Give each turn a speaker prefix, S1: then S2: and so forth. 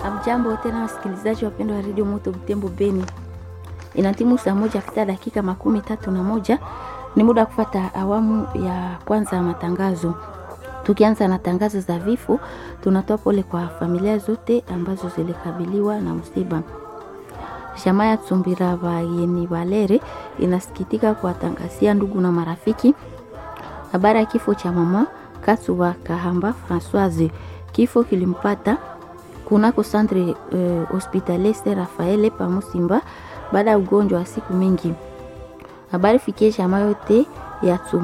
S1: Amjambo tena wasikilizaji wapendwa wa redio Moto Butembo Beni, inatimu saa moja kupita dakika makumi tatu na moja. Ni muda wa kufata awamu ya kwanza ya matangazo. Tukianza na tangazo za vifo, tunatoa pole kwa familia zote ambazo zilikabiliwa na msiba. Jamaa ya Tsumbira Bayeni Valere inasikitika kuwatangazia ndugu na marafiki habari ya kifo cha mama Kasuwa Kahamba Françoise. Kifo kilimpata kunako centre eh, hospitalier Saint Rafael pa Musimba baada ya ugonjwa wa siku mingi. Habari fikie jamaa yote ya Tsumbira